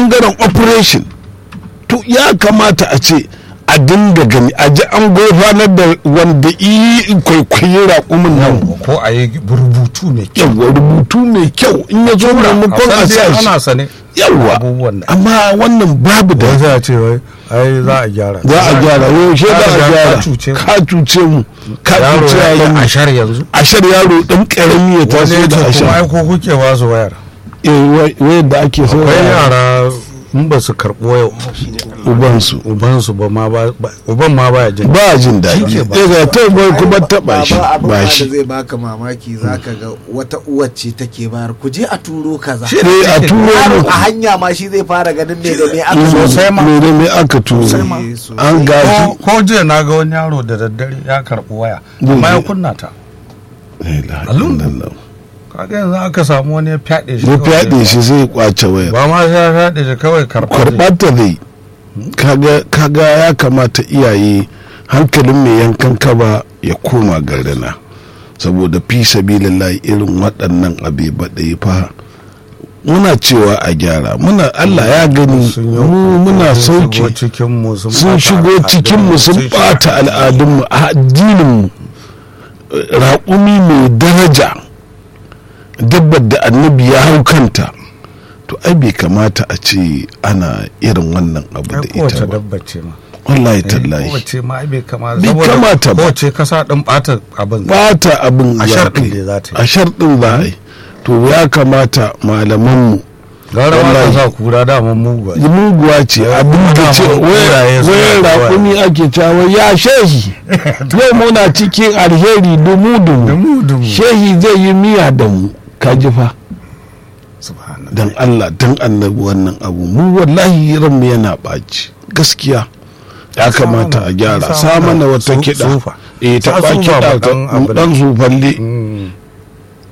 bangaren operation to ya kamata a ce a dinga gani a ji an gofanar da wanda yi kwaikwayi raƙumin nan ko a yi rubutu mai kyau yawa rubutu mai kyau in ya zo maimakon a sa shi ana sane yawa abubuwan da amma wannan babu da wai za a ce wai ai za a gyara za a gyara yau shi za a Ka gyara cuce mu. ka cuce mu ka yaro cuce ya yi yaran mu ashar yanzu ashar yaro dan karami ya wani taso ya da ce kuma ai ashar ko kuke ba su wayar eh wayar da ake so akwai yara in ba su karɓo yau ubansu ubansu ba ma ba ba- uban ma baya jin ba jin daɗi Shi ke ba. eh ga ta bai kuma taɓa shi Baba, abin ma ba da shi zai baka mamaki zaka ga wata uwar ce take bayar ku je a turo kaza eh a turo yaro mu a hanya ma shi zai fara ganin me da me aka Mm, so sosai ma. me da me aka turo ma. an ko gashi ko jiya na ga wani yaro da daddare ya karɓi waya Zai amma ya je. kunna ta La ilaha Alun. illallah. kaga yanzu aka samu wani ya fyaɗe shi ya kawai. fyaɗe shi zai kwace wayar ba ma sai ya fyaɗe shi kawai karɓa zai. kwarɓata zai kaga kaga ya kamata iyaye hankalin mai yankan kaba ya koma garina saboda fi sabilillahi irin waɗannan abe baɗai fa muna cewa a gyara muna Allah ya gani Sun yi- mu muna sun shigo sauke cikinmu sun sun ɓata shigo cikinmu sun al'adunmu, ɓata al'adunmu a addininmu raƙumi mai daraja dabbar da annabi ya hau kanta to ai bai kamata a ce ana irin wannan abu ai da kowace ita ba dabba ce ma wallahi tallahi kowace ma ai bai kamata Bai saboda kamata ba. kowace kasa ɗin ɓata abin bata abin A za shar ta ɗin yi. dai za ta yi. a sharɗin za a yi to ya kamata malamanmu gara ma ka wallahi. sa kura daman mugu ai. muguwa ce abin da ce Dama kuraye suna wayar da raƙumi ake cewa ya shehi yau muna cikin alheri dumu dumu Dumu-dumu. shehi zai yi miya da mu ka ji fa Subhanallah. dan Allah dan annabi wannan abu mu wallahi ranmu yana ɓaci gaskiya ya kamata a gyara sa sa mana mana wata su- kiɗa sufa. eh ta Sa ba sufa kiɗa ba ta ɗan abu dan zufalle Mm.